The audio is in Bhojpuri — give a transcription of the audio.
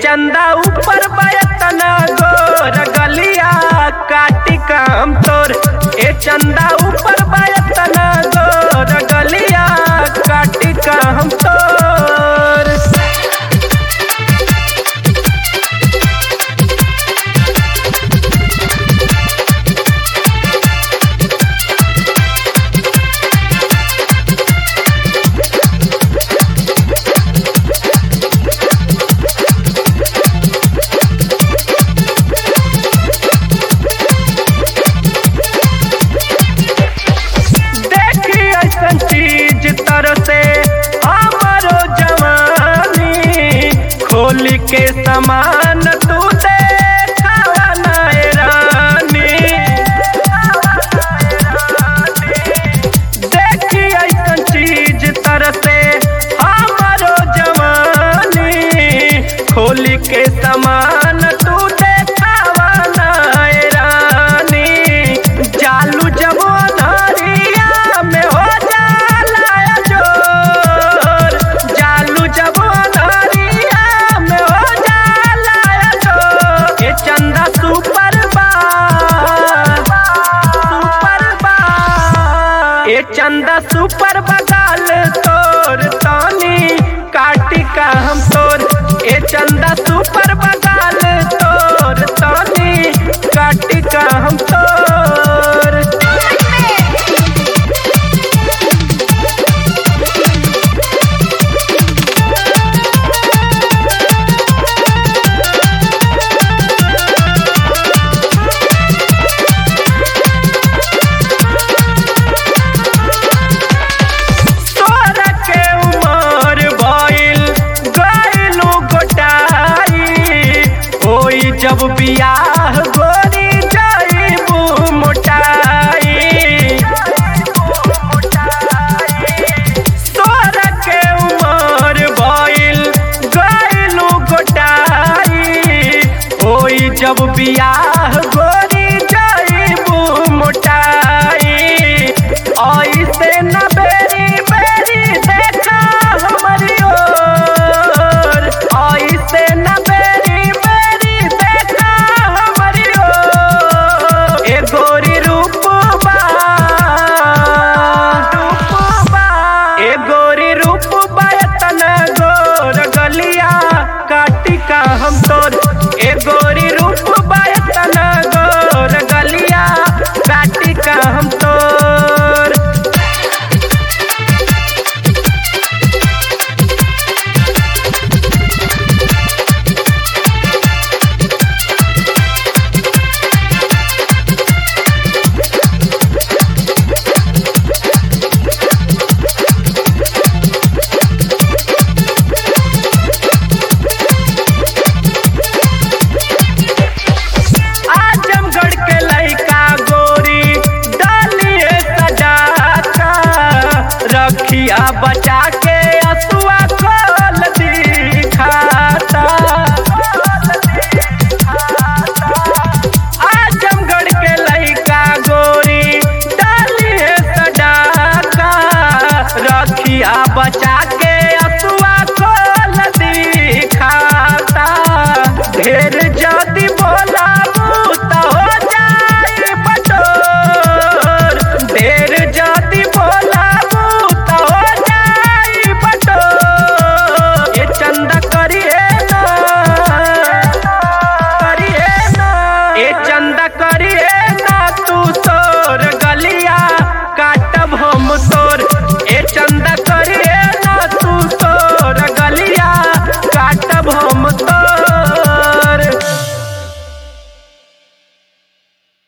चंदा ऊपर बयतना गोर गलिया काटी काम तोर ए चंदा ऊपर बयतना गोर गलिया काटी काम तोर देखी ऐसन चीज तरसे हमारो जवानी खोल के समान तू देखावा नाय रानी देखी ऐसन चीज तरसे हमारो जवानी खोल के समान तू देखावा नाय रानी चालू जब अनहरिया में हो जाला जोर चालू जब अनहरिया में हो जाला जोर ये चंदा सुपर बा सुपर बा ये चंदा सुपर बगाल तोर तानी काटी का हम तोर ये चंदा सुपर बगाल तोर तानी काटी का हम तोर तोरा के उमर भइल गइलू गोटाई होई जब बियाह गोरी जाइबू मोटाई तोरा के उमर भइल गइलू गोटाई होई जब बियाह गोरी जाइबू मोटाई ऐसे न बेरी बेरी देखा हमारी ओर ऐसे न बेरी बेरी देखा हमारी ओर ए गोरी रूपबा रूपबा ए गोरी रूपबा एतना गोर गलिया काटी का हम तोर ए गोरी रूपबा एतना गोर गलिया काटी का हम तोर आजमगढ़ के लइका गोरी डालिए सजा का रखिया बच